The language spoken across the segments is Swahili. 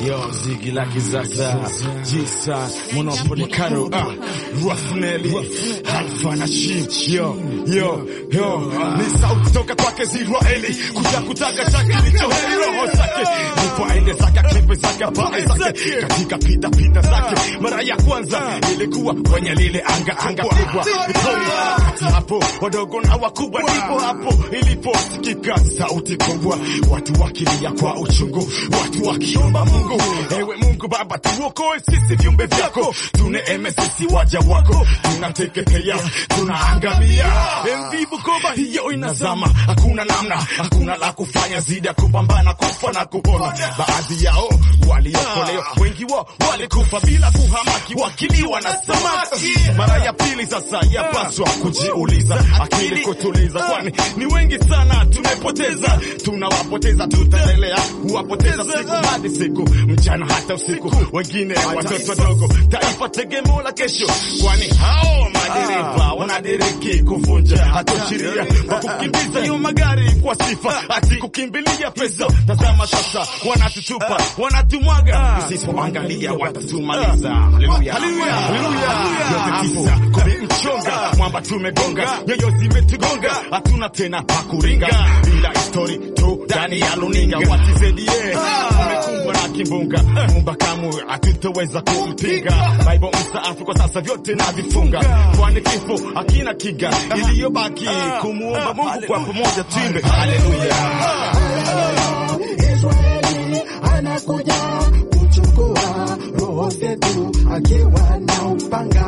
Yo, zigi la kizaza Jisa, Monopoly Karo ah, Ruffnelly Alpha na Shit Yo, yo, yo Ni sauti toka kwake Ziraeli Kuja kutaka chake licho heri roho zake Nipo aende zake akipe zake pale zake Katika pita pita zake Mara ya kwanza ilikuwa kwenye lile anga anga kubwa Vitoni kati hapo wadogo na wakubwa ndipo hapo iliposikika sauti kubwa Watu wakilia kwa uchungu Watu wakiomba Mungu Ewe Mungu Baba tuokoe sisi viumbe vyako tuneeme sisi waja wako tunateketea tunaangamia MV Bukoba hiyo inazama hakuna namna hakuna la kufanya zidi ya kupambana kufa na kupona baadhi yao waliokolewa wengi wao walikufa bila kuhamaki wakiliwa na samaki mara ya pili sasa yapaswa kujiuliza akili kutuliza kwani ni wengi sana tumepoteza tunawapoteza tutaendelea kuwapoteza siku hadi siku mchana hata usiku wengine watoto wadogo taifa tegemeo la kesho kwani hao madereva wanadiriki kuvunja hata sheria kwa kukimbiza hiyo magari kwa sifa ati kukimbilia pesa tazama sasa wanatutupa wanatumwaga usipoangalia watatumaliza haleluya haleluya yote tisa kumi mchonga mwamba tumegonga nyoyo zimetugonga hatuna tena pakuringa bila histori tu ndani ya luninga watizedie umekumbwa na kimbunga mumba kamwe hatutoweza kumpinga bible mstaafu kwa sasa vyote na vifunga kwani kifo hakina kiga iliyobaki kumuomba mungu kwa pamoja tuimbe haleluya Israeli anakuja kuchukua roho zetu akiwa na upanga.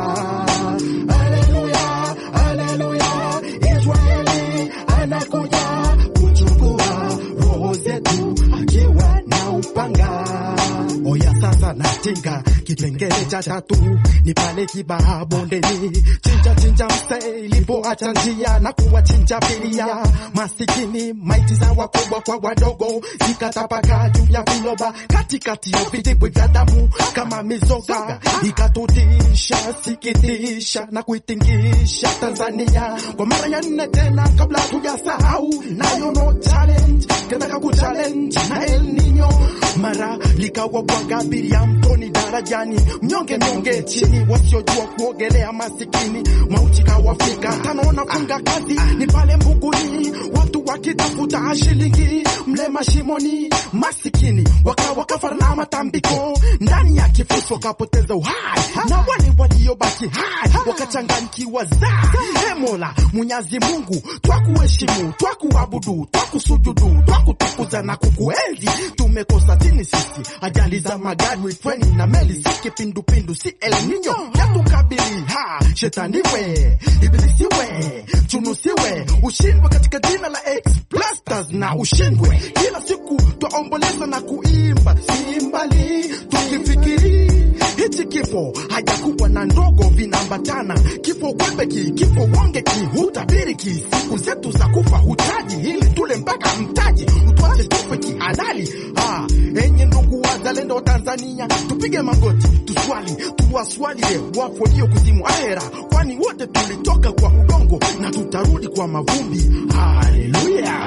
Haleluya, haleluya. Israeli anakuja kuchukua roho zetu akiwa na upanga. Oya sasa natinga kipengele cha tatu ni pale Kibaha bondeni, chinja chinja mse ilipoacha njia na kuwachinja biria masikini, maiti za wakubwa kwa wadogo zikatapakaa juu ya viloba, katikati ya vidimbwi vya damu kama mizoga, ikatutisha sikitisha na kuitingisha Tanzania kwa mara ya nne tena, kabla tujasahau nayo no challenge kataka kuchallenge na El Nino mara likawa bwaga abiria mtoni darajani, mnyonge mnyonge chini, wasiojua kuogelea masikini, mauti kawafika tano nafunga kazi ni pale Mbuguni, watu wakitafuta shilingi mle mashimoni, masikini wakawa kafara na matambiko ndani ya kifusi, wakapoteza uhai na wale waliobaki hai wakachanganyikiwa za e Mola Mwenyezi Mungu, twakuheshimu, twakuabudu, twakusujudu, twakutukuza na kukuenzi. Tumekosa tini sisi, ajali za magari, fweni na meli, si kipindupindu, si El Nino yatukabili. Ha, shetani we, ibilisi we, chunusiwe, ushindwe katika jina la X-Blasters na ushindwe. Kila siku twaomboleza na kuimba, si mbali tukifikiri hichi kifo hajakuwa na ndogo vinaambatana, kifo kwepeki, kifo wongeki, hutabiriki siku zetu za kufa, hutaji ili tule mpaka mtaji, utwache tufe kihalali. Ah, enye ndugu wazalendo wa Tanzania, tupige magoti, tuswali, tuwaswalie wafu walio kuzimu ahera, kwani wote tulitoka kwa udongo na tutarudi kwa mavumbi. Haleluya,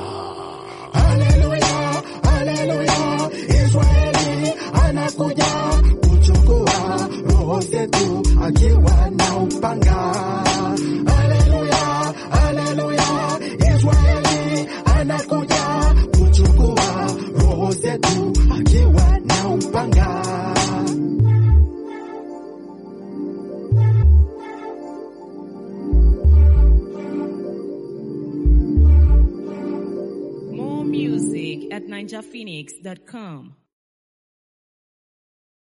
haleluya, haleluya. Israeli anakuja kuchukua roho zetu akiwa na upanga. Haleluya, haleluya. Israeli anakuja kuchukua roho zetu akiwa na upanga. More music at ninjaphoenix.com.